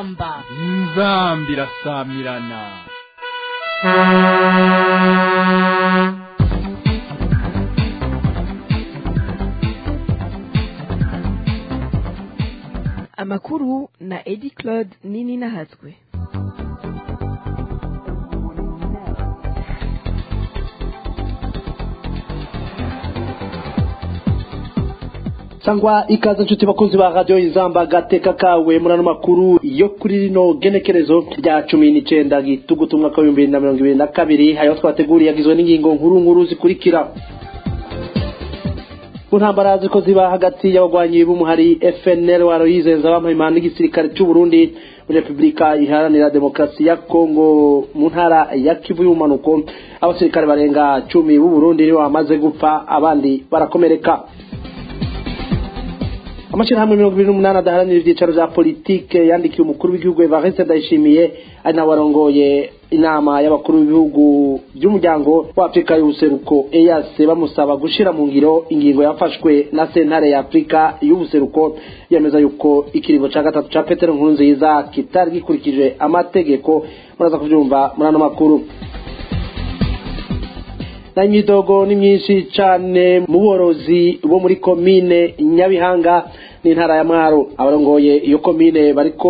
inzamba inzamba irasamirana amakuru na edi claude nini nahatswe sangwa ikaze nshuti bakunzi ba radiyo izamba gateka kawe muri ano makuru yo kuri rino genekerezo rya cumi n'icenda gitugutu umwaka w'ibihumbi bibiri na mirongo ibiri na kabiri ayo twateguriye agizwe n'ingingo nkuru nkuru zikurikira mu ntambara ziko ziba hagati y'abagwanyi b'umuhari fnl waroyizenza bamahimana n'igisirikare cy'u burundi muri repubulika iharanira demokarasi ya kongo mu ntara ya kivu y'ubumanuko abasirikare barenga cumi b'u burundi nibo bamaze gupfa abandi barakomereka amashyirahamwe mirongo ibiri n'umunani adaharanira ibyicaro bya politike yandikiye umukuru w'igihugu evariste ndayishimiye ari nawe warongoye inama y'abakuru b'ibihugu by'umuryango wa afurika y'ubuseruko eyase bamusaba gushyira mu ngiro ingingo yafashwe na sentare ya afurika y'ubuseruko yemeza yuko ikiringo cya gatatu cya petero nkurunziza kitari gikurikije amategeko muraza kubyumva muri ano makuru na imyidogo ni myinshi cyane mu borozi bo muri komine nyabihanga n'intara ya mwaro abarongoye iyo komine bariko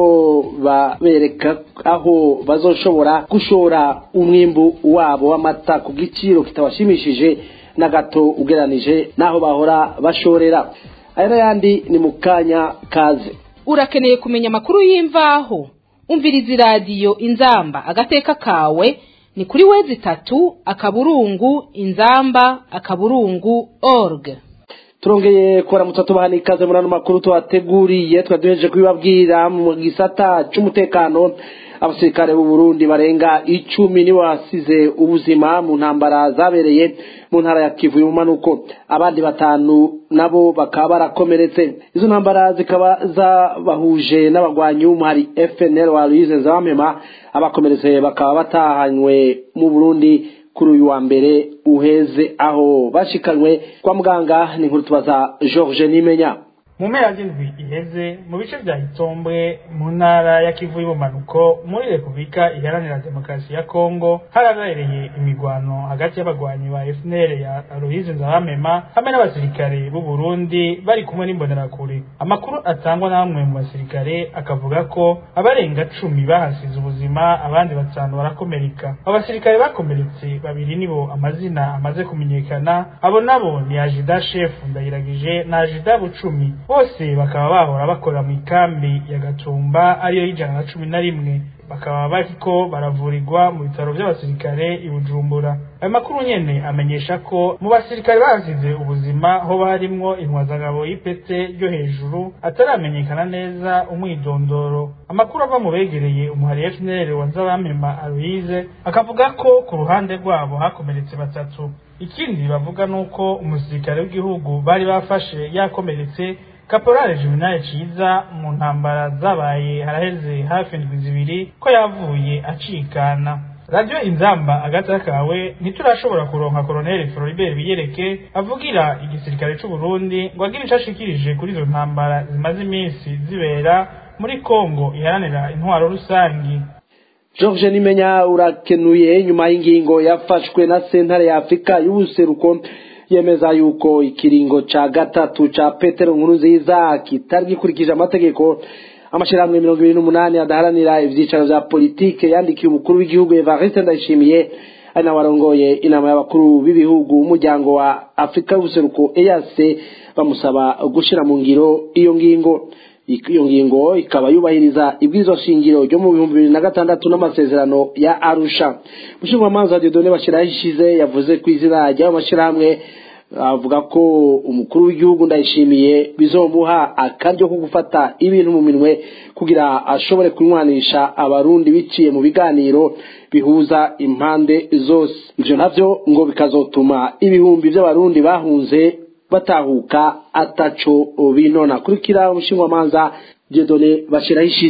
babereka aho bazoshobora gushora umwimbu wabo w'amata ku giciro kitabashimishije na gato ugeranije n'aho bahora bashorera aya n'ayandi ni mu kanya kaze urakeneye kumenya amakuru y'imvaho umviriza iradiyo inzamba agateka kawe ni kuri wezi itatu akaburungu inzamba akaburungu org turongeye kubaramutsa tubaha ikaze muri ano makuru tubateguriye twaduheje kubibabwira mu gisata cy'umutekano abasirikare b'u Burundi barenga icumi nibo basize ubuzima mu ntambara zabereye mu ntara ya Kivu y'umanuko abandi batanu nabo bakaba barakomeretse izo ntambara zikaba zabahuje n'abagwanyi b'umuhari FNL wa Louise Nzabamema abakomeretse bakaba batahanywe mu Burundi kuri uyu wa mbere uheze aho bashikanywe kwa muganga ni inkuru tubaza George Nimenya mu mpera z'indwi iheze mu bice bya hitombwe mu ntara ya kivu y'ubumanuko muri repubulika iharanira demokarasi ya kongo harabereye imigwano hagati y'abagwanyi ba fnl ya aloyize nzabamema hamwe n'abasirikare b'u burundi bari kumwe n'imbonerakure amakuru atangwa na bamwe mu basirikare akavuga ko abarenga cumi bahasize ubuzima abandi batanu barakomereka abo basirikare bakomeretse babiri nibo amazina amaze kumenyekana abo nabo ni ajida shefu ndayiragije na ajida bucumi bose bakaba bahora bakora mu ikambi ya gatumba ariyo y'ijana na cumi na rimwe bakaba bariko baravurirwa mu bitaro by'abasirikare i bujumbura ayo makuru nyene amenyesha ko mu basirikare bahasize ubuzima hoba harimwo intwazangabo y'ipete ryo hejuru ataramenyekana neza umwidondoro amakuru ava mu begereye umuhari fnl wa nzabamema aloyize akavuga ko ku ruhande rwabo hakomeretse batatu ikindi bavuga nuko umusirikare w'igihugu bari bafashe yakomeretse kaporale juvenal ciza mu ntambara zabaye haraheze hafi indwi zibiri ko yavuye acikana radiyo inzamba agata kawe ntiturashobora kuronka koroneli floribert biyereke avugira igisirikare c'u burundi ngo agire ico ashikirije kuri izo ntambara zimaze iminsi zibera muri kongo iharanira intwaro rusangi George Nimenya urakenuye nyuma y'ingingo yafashwe na sentare ya Afrika y'ubuseruko yemeza yuko ikiringo ca gatatu ca Petero Nkurunziza kitari gikurikije amategeko amashirahamwe mirongo ibiri n'umunani adaharanira ivyicaro vya politike yandikiye umukuru w'igihugu Evariste Ndayishimiye ari nawe warongoye inama y'abakuru b'ibihugu umuryango wa Afrika y'ubuseruko EAC bamusaba gushira mu ngiro iyo ngingo iyo ngingo ikaba yubahiriza ibwirizwa shingiro ryo mu bihumbi bibiri na gatandatu n'amasezerano ya arusha umushingamanza dieudonne bashyiraho ishize yavuze ku izina ry'ayo mashyirahamwe avuga ko umukuru w'igihugu ndayishimiye bizomuha akaryo ko gufata ibintu mu minwe kugira ashobore kunywanisha abarundi biciye mu biganiro bihuza impande zose ivyo navyo ngo bikazotuma ibihumbi by'abarundi bahunze batahuka ataco binona kurikira umushingamanza Dieudonne bashiraho ishize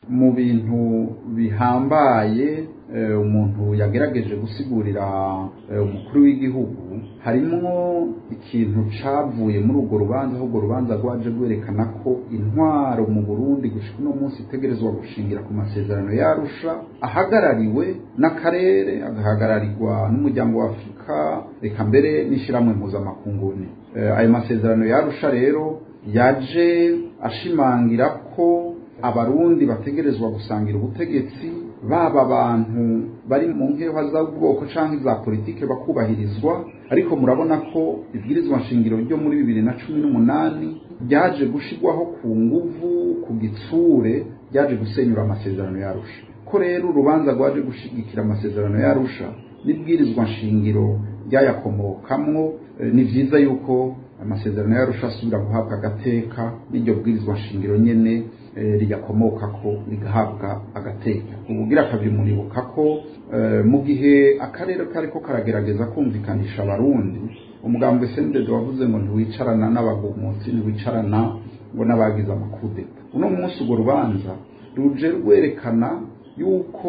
mu bintu bihambaye umuntu yagerageje gusigurira umukuru w'igihugu harimo ikintu cyavuye muri urwo rubanza aho urwo rubanza rwaje rwerekana ko intwaro mu burundi gushyira uno munsi itegerezwa gushingira ku masezerano yarusha ahagarariwe n'akarere agahagararirwa n'umuryango wa afurika reka mbere n'ishyirahamwe mpuzamakunguni ayo masezerano yarusha rero yaje ashimangira ko abarundi bategerezwa gusangira ubutegetsi baba abantu bari mu nkeho z'ubwoko cyangwa iza politike bakubahirizwa ariko murabona ko ibwirizwa nshingiro ryo muri bibiri na cumi n'umunani ryaje gushyirwaho ku nguvu ku gitsure ryaje gusenyura amasezerano yarusha ko rero urubanza rwaje gushyigikira amasezerano yarusha n'ibwirizwa nshingiro ryayakomokamwo ni byiza yuko amasezerano yarusha asubira guhabwa agateka n'iryo bwirizwa nshingiro nyene riyakomoka ko rigahabwa agateka ubugira kabiri muribuka ko mu gihe akarere kariko karagerageza kumvikanisha abarundi umugambwe sendede wavuze ngo ntiwicarana n'abagumutsi ntiwicarana ngo n'abagize amakudeta uno munsi urwo rubanza ruje rwerekana yuko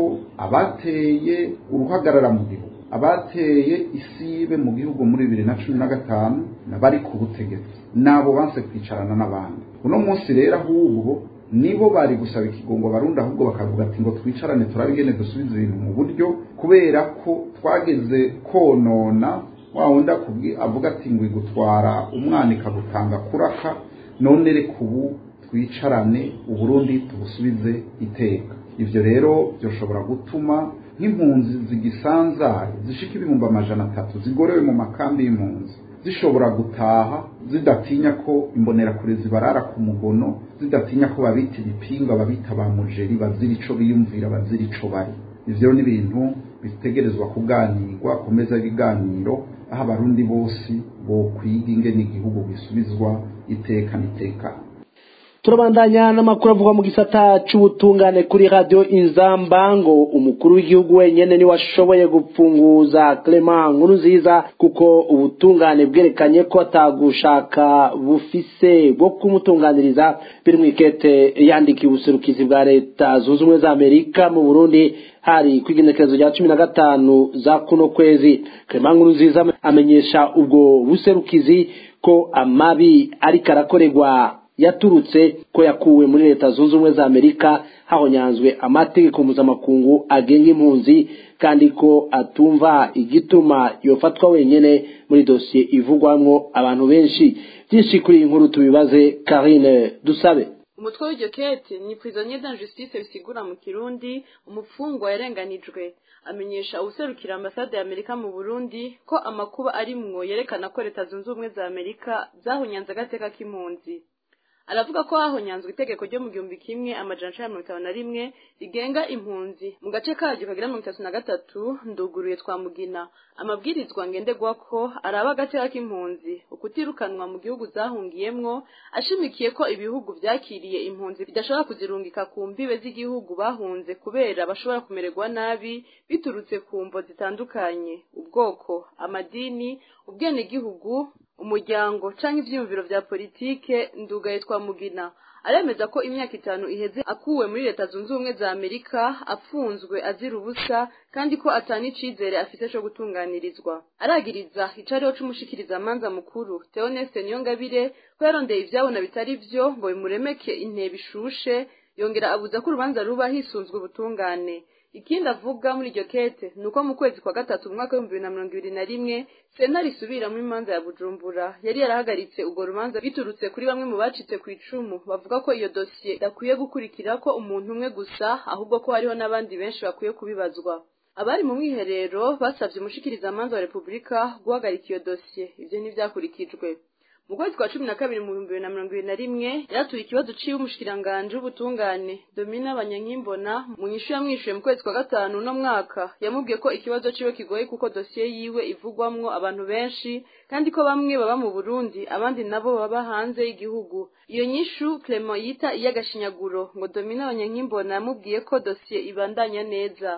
abateye uruhagarara mu gihugu abateye isibe mu gihugu muri bibiri na cumi na gatanu bari ku butegetsi nabo banse kwicarana n'abandi uno munsi rero ahubwo nibo bari gusaba ikigongo barundi ahubwo bakavuga ati ngo twicarane turabigene dusubize ibintu mu buryo kubera ko twageze konona wa wundi avuga ati ngo igutwara umwana ikagutanga kuraka none reka ubu twicarane uburundi tubusubize iteka ibyo rero byoshobora gutuma nk'impunzi zigisanzaye zishika ibihumbi amajana atatu zigorewe mu makambi y'impunzi zishobora gutaha zidatinya ko imbonerakure zibarara ku mugono zidatinya ko babita ibipinga babita ba mujeri bazira ico biyumvira bazira ico bari ivyo ni ibintu bitegerezwa kuganirwa ku meza y'ibiganiro aho abarundi bose bokwiga ingene igihugu gisubizwa iteka n'itekano turabandanya n'amakuru avugwa mu gisata c'ubutungane kuri radio inzamba ngo umukuru w'igihugu wenyene niwe ashoboye gupfunguza Clement nkuru nziza kuko ubutungane bwerekanye ko atagushaka bufise bwo kumutunganiriza biri mu ikete yandikiye ubuserukizi bwa leta zunze ubumwe za amerika mu burundi hari kwigenekerezo rya cumi na gatanu za kuno kwezi Clement nkuru nziza amenyesha ubwo buserukizi ko amabi ariko arakorerwa yaturutse ko yakuwe muri leta zunze ubumwe za amerika hahonyanzwe amategeko mpuzamakungu agenga impunzi kandi ko atumva igituma yofatwa wenyene muri dosiye ivugwamwo abantu benshi byinshi kuri iyi nkuru tubibaze karine dusabe umutwe w'iryo kete ni prisonnier d'injustice bisigura mu kirundi umupfungwa yarenganijwe amenyesha ubuserukira ambasade ya amerika mu burundi ko amakuba arimwo yerekana ko leta zunze ubumwe za amerika zahunyanze agateka k'impunzi aravuga ko hahonyanzwe itegeko ryo mu gihumbi kimwe amajana icenda mirongo itanu na rimwe rigenga impunzi mu gace karyo kagira mirongo itatu na gatatu nduguruye twa mugina amabwirizwa ngenderwako araba agateka k'impunzi ukutirukanwa mu gihugu zahungiyemwo ashimikiye ko ibihugu vyakiriye impunzi bidashobora kuzirungika ku mbibe z'igihugu bahunze kubera bashobora kumererwa nabi biturutse ku mvo zitandukanye ubwoko amadini ubwenegihugu umuryango canke ivyiyumviro vya politike ndugaye twa mugina aremeza ko imyaka itanu iheze akuwe muri leta zunze ubumwe za amerika apfunzwe azira ubusa kandi ko atani icizere afise co gutunganirizwa aragiriza icariho c'umushikirizamanza mukuru theoneste niyongabire ko yarondeye ivyabona bitari vyo ngo bimuremeke intebe ishushe yongera abuza ko urubanza ruba hisunzwe ubutungane ikindi avuga muri iryo kete ni uko mu kwezi kwa gatatu mu mwaka w'ibihumbi bibiri na mirongo ibiri na rimwe sentare isubiramo imanza ya bujumbura yari yarahagaritse urwo rubanza biturutse kuri bamwe mu bacitse ku icumu bavuga ko iyo dosiye idakwiye gukurikira ko umuntu umwe gusa ahubwo ko hariho n'abandi benshi bakwiye kubibazwa abari mu mwiherero basabye umushikirizamanza wa repubulika guhagarika iyo dosiye ibyo ntibyakurikijwe mu kwezi kwa cumi na kabiri mu bihumbi bibiri na mirongo ibiri na rimwe yaratuye ikibazo ciwe umushikiranganje w'ubutungane domina banyankimbona mu nyishu yamwishuye mu kwezi kwa gatanu uno mwaka yamubwiye ko ikibazo ciwe kigoye kuko dosiye yiwe ivugwamwo abantu benshi kandi ko bamwe baba mu burundi abandi nabo baba hanze y'igihugu iyo nyishu clement yita iy'agashinyaguro ngo domina banyankimbona yamubwiye ko dosiye ibandanya neza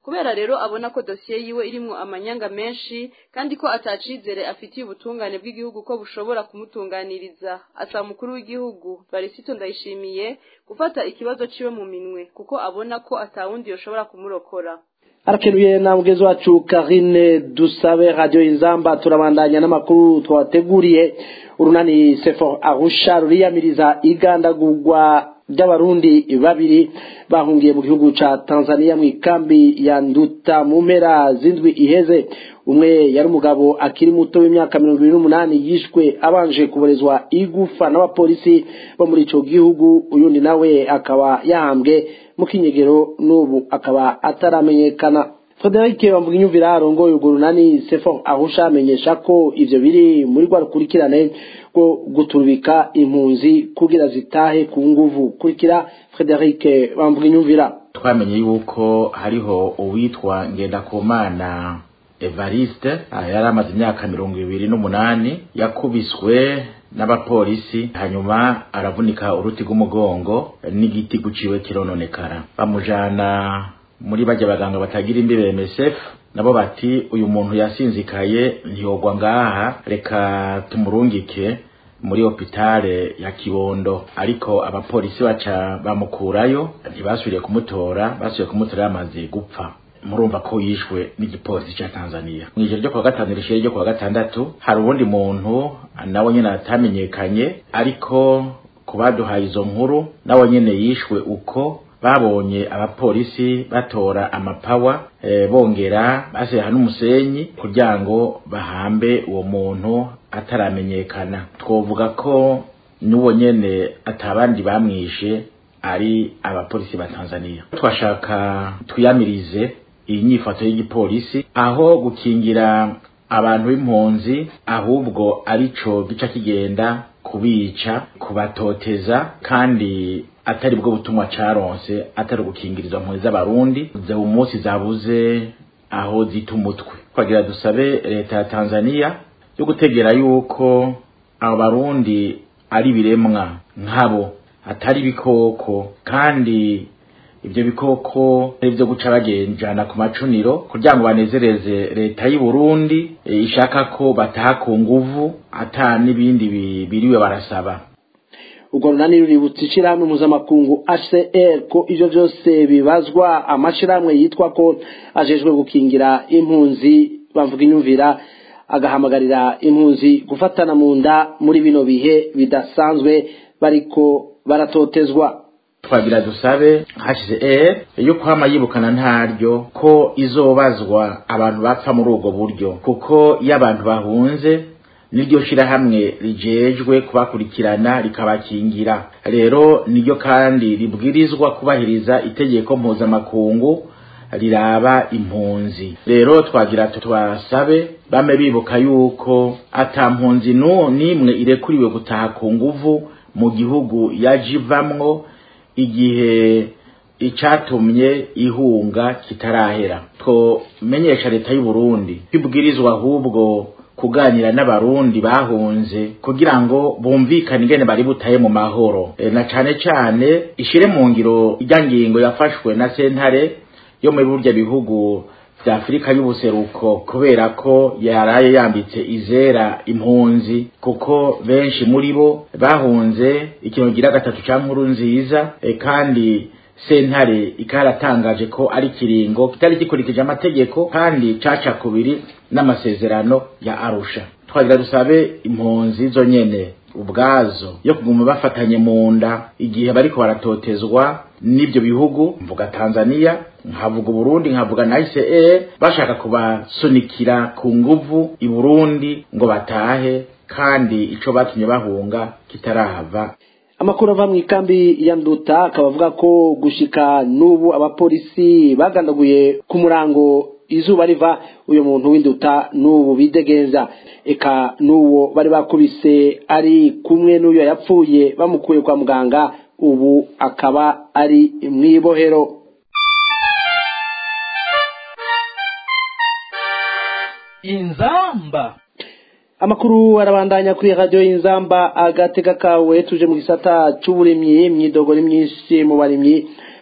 kubera rero abona ko dosiye yiwe irimwo amanyanga menshi kandi ko atacizere afitiye ubutungane bw'igihugu ko bushobora kumutunganiriza asaba umukuru w'igihugu barisito ndayishimiye gufata ikibazo ciwe mu minwe kuko abona ko atawundi yoshobora kumurokora arakenuye na mugezi wacu karine dusabe radiyo inzamba turabandanya n'amakuru twabateguriye urunani sefo arusha ruriyamiriza igandagurwa ry'abarundi babiri bahungiye mu gihugu ca tanzania mu ikambi ya nduta mu mpera z'indwi iheze umwe yari umugabo akiri muto w'imyaka mirongo ibiri n'umunani yishwe abanje kuborezwa igufa n'abapolisi bo muri ico gihugu uyundi nawe akaba yahambwe mu kinyegero n'ubu akaba ataramenyekana Frederic Bamvuginyumvira arongoye urwo runani Sefo ahusha amenyesha ko ivyo biri muri rwa rukurikirane rwo guturubika impunzi kugira zitahe ku nguvu kurikira Frederic Bamvuginyumvira twamenye yuko hariho uwitwa Ngendakumana Evariste yari amaze imyaka mirongo ibiri n'umunani yakubiswe n'abapolisi hanyuma aravunika uruti rw'umugongo n'igiti guciwe kirononekara bamujana muri bajya baganga batagira imbibe MSF nabo bati uyu muntu yasinzikaye ntiyogwa ngaha reka tumurungike muri hopitale ya Kibondo ariko abapolisi baca bamukurayo ntibasubiriye kumutora basubiye kumutora yamaze gupfa murumva ko yishwe n'igipolisi ca Tanzania mu ijoro ryo kuwa gatanu rishire ryo kuwa gatandatu hari ubundi muntu nawe nyene atamenyekanye ariko kubaduhaye izo nkuru nawe nyene yishwe uko babonye abapolisi batora amapawa e, bongera baseha n'umusenyi kugira ngo bahambe uwo muntu ataramenyekana twovuga ko n'uwo nyene atabandi bamwishe ari abapolisi ba Tanzania twashaka twiyamirize iyi nyifato y'igipolisi aho gukingira abantu b'impunzi ahubwo arico gica kigenda kubica kubatoteza kandi atari bwo butumwa caronse atari ugukingiriza mpuzi z'abarundi ze umunsi zabuze aho zita umutwe twagira dusabe leta ya tanzania yo gutegera yuko abo barundi ari biremwa nkabo atari ibikoko kandi ibyo bikoko ari byo guca bagenjana ku macuniro kugira ngo banezereze leta y'u Burundi e, ishaka ko bataha ku nguvu ata n'ibindi biriwe barasaba urwo runani ruributsa ishirahamwe mpuzamakungu hcr ko ivyo vyose bibazwa amashirahamwe yitwa ko ajejwe gukingira impunzi bavuga inyumvira agahamagarira impunzi gufatana mu nda muri bino bihe bidasanzwe bariko baratotezwa twagira dusabe HCR yo kwama yibukana ntaryo ko izobazwa abantu bapfa muri ubwo buryo kuko iyo abantu bahunze niryo shirahamwe rijejwe kubakurikirana rikabakingira rero niryo kandi ribwirizwa kubahiriza itegeko mpuzamakungu riraba impunzi rero twagira tubasabe bame bibuka yuko ata mpunzi n'imwe irekuriwe gutaha ku nguvu mu gihugu yajivamwo igihe icatumye ihunga kitarahera twomenyesha leta y'u Burundi kwibwirizwa ahubwo kuganira n'abarundi bahunze kugira ngo bumvikane ingene bari butaye mu mahoro e, na cane cane ishire mu ngiro ijya ngingo yafashwe na sentare yo muri burya bihugu vya Afrika y'ubuseruko kubera ko yaraye yambitse izera impunzi kuko benshi muri bo bahunze ikintu gira gatatu ca nkuru nziza e, kandi sentare ikaratangaje ko ari kiringo kitari gikurikije amategeko kandi caca kubiri n'amasezerano ya Arusha twagira dusabe impunzi zo nyene ubwazo yo kuguma bafatanye mu nda igihe bariko baratotezwa n'ibyo bihugu mvuga Tanzania nkavuga Burundi nkavuga na ICR bashaka kubasunikira ku nguvu i Burundi ngo batahe kandi ico batumye bahunga kitarahava amakuru ava mu ikambi ya nduta akaba avuga ko gushika n'ubu abapolisi bagandaguye ku murango izuba riva uyu muntu w'induta n'ubu bidegeza eka n'uwo bari bakubise ari kumwe n'uyo yapfuye bamukuye kwa muganga ubu akaba ari mu ibohero inzamba amakuru arabandanya kuri radiyo y'inzamba agatega kawe tuje mu gisata c'uburimyi imyidogo ni myinshi mu barimyi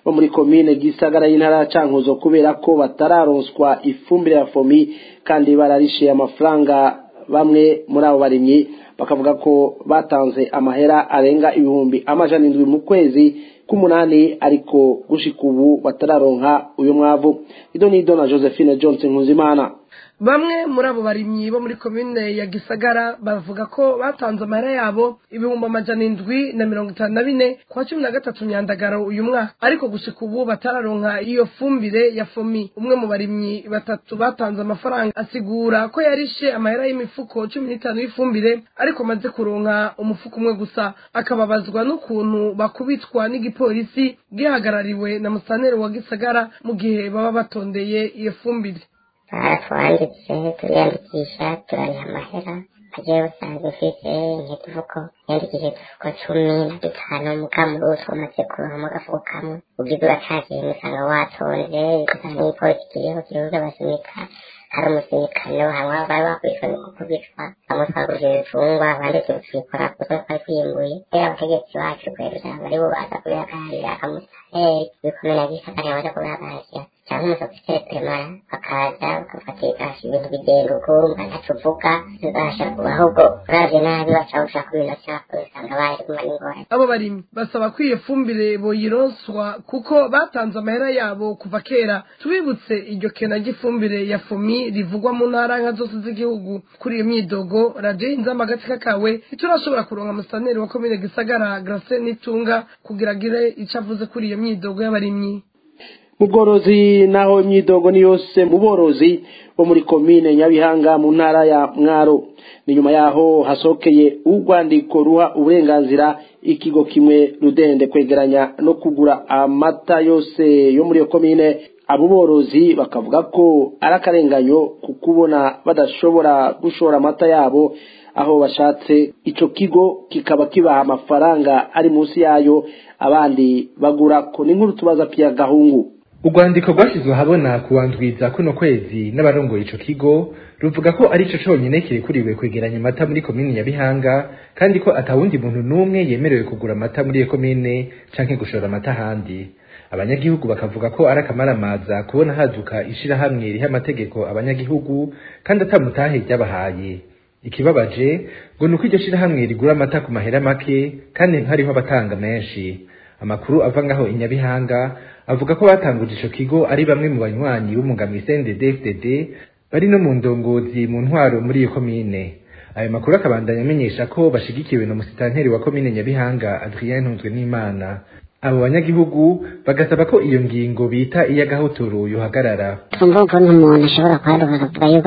bo muri komine gisagara y'intara ya cankuzo kubera ko batararonswa ifumbire ya fomi kandi bararishe amafaranga bamwe muri abo barimyi bakavuga ko batanze amahera arenga ibihumbi amajana indwi mu kwezi k'umunani ariko gushika ubu batararonka uyu mwavu ido nido na josephine johnson nkuzimana bamwe muri abo barimyi bo muri komine ya gisagara bavuga ko batanze amahera yabo ibihumbi amajana indwi na mirongo itanu na bine kwa cumi na gatatu myandagaro uyu mwaka ariko gushika ubu batararonka iyo fumbire ya fomi umwe mu barimyi batatu batanze amafaranga asigura ko yarishe amahera y'imifuko cumi n'itanu y'ifumbire ariko amaze kuronka umufuko umwe gusa akababazwa n'ukuntu bakubitwa n'igipolisi gihagarariwe na musaneri wa gisagara mu gihe baba batondeye iyo fumbire baratwanditse turiyandikisha turariha amahera agiye usanzwe ufite nk'utuvuko yandikije udufuko cumi na dutanu mukamuri utwo umaze kuronka mu gafuko kamwe ubwiza uracagiye usanga watonze ugasanga n'igipolisi kiriho kiruza basunika hari umusinikano hamwe bari bakubitwa no gukubitwa bamwe twagurije ibitungwa abandi tubikora kuko twari twiyimbuye rero abategetsi bacu kwera bari bo baza kubihagararira akamusaheri bikomera gisagara baza kubihagararira cyangwa umusofiseri premara bakaza bakafatika ibintu bigenda ukumva ntacyo uvuga bibasha kuba ahubwo uravye nabi baca gushaka ibintu cyako usanga bari kumara ingorane abo barimyi basaba ko iyo fumbire boyironswa kuko batanze amahera yabo kuva kera tubibutse iryo kena ry'ifumbire ya fomi rivugwa mu ntara nka zose z'igihugu kuri iyo myidogo radiyo inzamba agatsika kawe ntiturashobora kuronka musaneri wa komine gisagara grace n'itunga kugira agire ico avuze kuri iyo myidogo y'abarimyi mu bworozi naho imyidogo ni yose mu borozi bo muri komine nyabihanga mu ntara ya mwaro ni nyuma yaho hasohokeye urwandiko ruha uburenganzira ikigo kimwe rudende kwegeranya no kugura amata yose yo muri iyo komine abo borozi bakavuga ko ari akarenganyo ku kubona badashobora gushora amata yabo aho bashatse ico kigo kikaba kibaha amafaranga ari munsi yayo abandi bagura ko ni nkuru tubaza pia gahungu urwandiko rwashyizwe ahabona kuwandwiza kuno kwezi n'abarongoye ico kigo ruvuga ko ari cyo conyine kirekuriwe kwegeranya amata muri komine nyabihanga kandi ko atawundi muntu n'umwe yemerewe kugura amata muri iyo komine canke gushora amata ahandi abanyagihugu bakavuga ko ari akamaramaza kubona haduka ishirahamwe riha amategeko abanyagihugu kandi atamutahe ryabahaye ikibabaje ngo ni uko iryo shirahamwe rigura amata ku mahera make kandi hariho abatanga menshi amakuru ava ngaho i nyabihanga avuga ko batanguje ico kigo ari bamwe mu banywanyi b'umugambi CNDD-FDD bari no mu ndongozi mu ntwaro muri iyo komine ayo makuru akabandanya amenyesha ko bashigikiwe na musitanteri wa komine nyabihanga Adrien Ntunzwe n'Imana abo banyagihugu bagasaba ko iyo ngingo bita iy'agahotoro yohagarara tumva ukuntu umuntu ashobora kwaduka akavuga yuko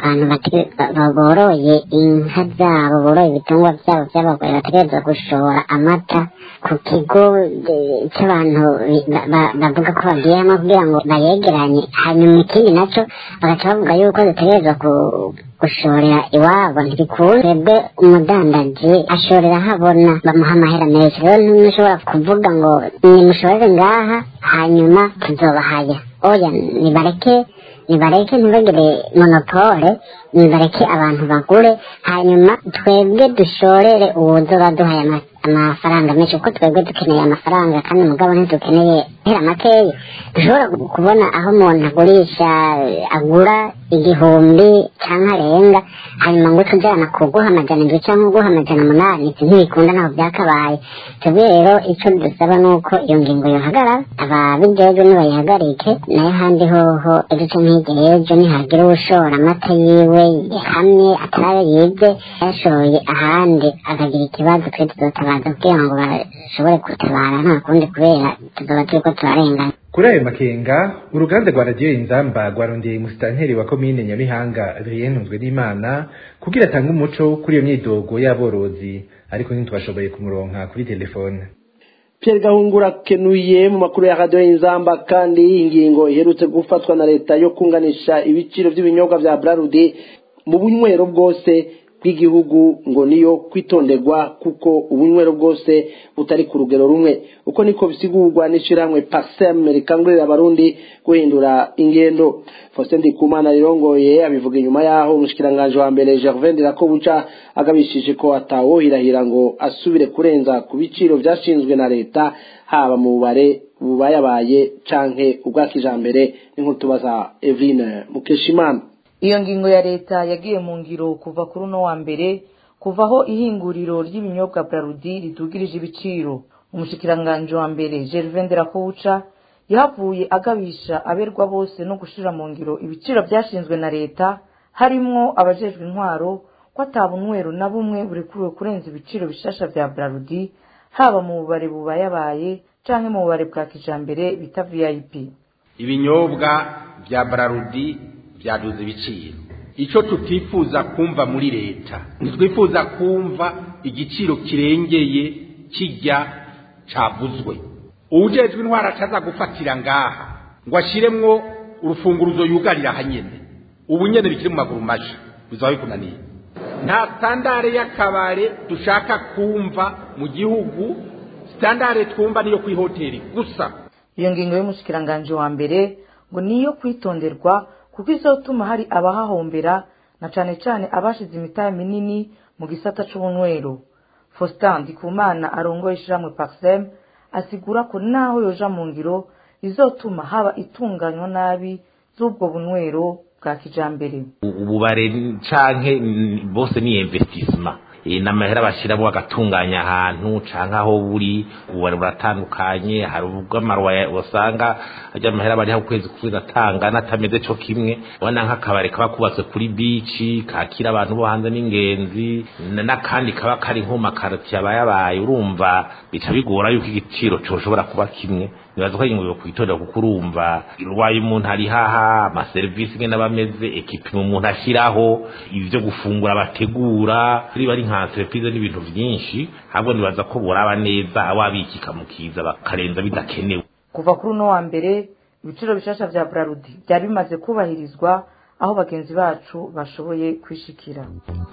abantu boroye inka zabo boroye ibitungwa byabo by'abagore bategereza gushora amata ku kigo cy'abantu bavuga ko bagiyemo kugira ngo bayegeranye hanyuma ikindi nacyo bagaca bavuga yuko dutegereza gushorera iwabo ntibikunda twebwe umudandaji ashorera ahabona bamuha amahera menshi rero ntimushobora kuvuga ngo nimushorere ngaha hanyuma tuzobahaya oya nibareke nibareke ntibagire monopole nibareke abantu bagure hanyuma twebwe dushorere uwuzoba duhaye amafaranga menshi kuko twebwe dukeneye amafaranga kandi mugabo ntidukeneye hera makeya dushobora kubona aho umuntu agurisha agura igihumbi cyangwa arenga hanyuma ngo tujyana kuguha amajana indwi cyangwa uguha amajana umunani ibyo ntibikunda ntabwo byakabaye twebwe rero icyo dusaba ni uko iyo ngingo yohagarara ababijejwe nibayihagarike nayo handi hoho ejo canke hirya y'ejo nihagira uwushora amata yiwe hamwe atarayo yibye yashoye ahandi akagira ikibazo twe tuzotabaza kugira ngo bashobore gutabara nta kundi kubera tuzoba turiko turarengana kuri ayo makenga uruganda rwa radiyo inzamba rwarondeye musitanteri wa komine nyabihanga adrien ntunzwe n'imana kugira atange umuco kuri iyo myidogo y'aborozi ariko ntitwashoboye kumuronka kuri telefone Pierre Gahungura kenuye mu makuru ya radio y'inzamba kandi ingingo iherutse gufatwa na leta yo kunganisha ibiciro by'ibinyobwa vya Brarudi mu bunywero bwose bw'igihugu ngo niyo kwitonderwa kuko ubunywero bwose butari ku rugero rumwe uko niko bisigurwa n'ishyirahamwe pasem rikangurira abarundi guhindura ingendo Faustin Ndikumana rirongoye abivuga inyuma yaho umushikiranganje wa mbere Gervais Ndirakobuca agabishije ko atawohirahira ngo asubire kurenza ku biciro byashinzwe na leta haba mu bare bubayabaye canke ubwa kijambere n'inkuru tubaza Eveline Mukeshimana iyo ngingo ya leta yagiye mu ngiro kuva kuri uno wa mbere kuvaho ihinguriro ry'ibinyobwa Brarudi ridugirije ibiciro umushikiranganji wa mbere Gervain Nderakobuca yahavuye agabisha aberwa bose no gushira mu ngiro ibiciro byashinzwe na leta harimwo abajejwe intwaro ko atabunywero na bumwe burekuwe kurenza ibiciro bishasha vya Brarudi haba mu bubare bubayabaye canke mu bubare bwa kijambere bita VIP ibinyobwa vya Brarudi vyaduze ibiciro ico tutifuza kumva muri leta ntitwifuza kumva igiciro kirengeye kijya cavuzwe uwujejwe intwara ataza gufatira ngaha ngo ashiremwo urufunguruzo yugarira hanyene ubu nyene bikiri mu maguru masha bizaba bikunaniye nta standare y'akabare dushaka kumva mu gihugu standare twumva niyo kwihoteli gusa iyo ngingo y'umushikiranganji wa mbere ngo niyo kwitonderwa kuko izotuma hari abahahombera na cane cane abashize imitahe minini mu gisata c'ubunywero Faustin Ndikumana arongoye ishiramwe Paxem asigura ko naho yoja mu ngiro izotuma haba itunganywa nabi z'ubwo bunywero bwa kijambere ububare canke bose ni investissement n'amahera bashyiramo bagatunganya ahantu canke aho buri ububare buratandukanye hari ubw'amaruwa usanga ajya amahera bariho ukwezi kwezi atanga n'atameze co kimwe ubona nk'akabari kaba kubatswe kuri bici kakira abantu bo hanze n'ingenzi n'akandi kaba kari nko makaroti yabayabaye urumva bica bigora yuko igiciro coshobora kuba kimwe nibaza ko ingingo kwitondera kuko urumva urwaye umuntu ari haha amaserivisi ngene bameze ekipima umuntu ashyiraho ibyo gufungura bategura riba ari nka entreprise n'ibintu byinshi ahubwo nibaza ko buraba neza awabikika mu kiza bakarenza bidakenewe kuva kuri uno wa mbere ibiciro bishasha vya Brarudi byari bimaze kubahirizwa aho bagenzi bacu bashoboye kwishikira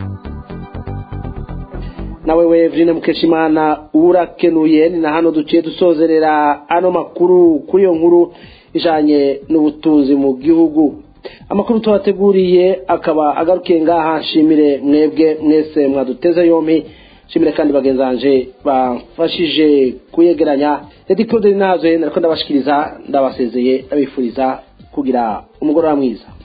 nawe wevine mukeshimana urakenuye ni na hano duciye dusozerera ano makuru kuri iyo nkuru ijanye n'ubutunzi mu gihugu amakuru tubateguriye akaba agarukiye ngaha nshimire mwebwe mwese mwaduteze yompi nshimire kandi bagenzanje bafashije kuyegeranya edi claude nazo nariko ndabashikiriza ndabasezeye ndabifuriza kugira umugoroba mwiza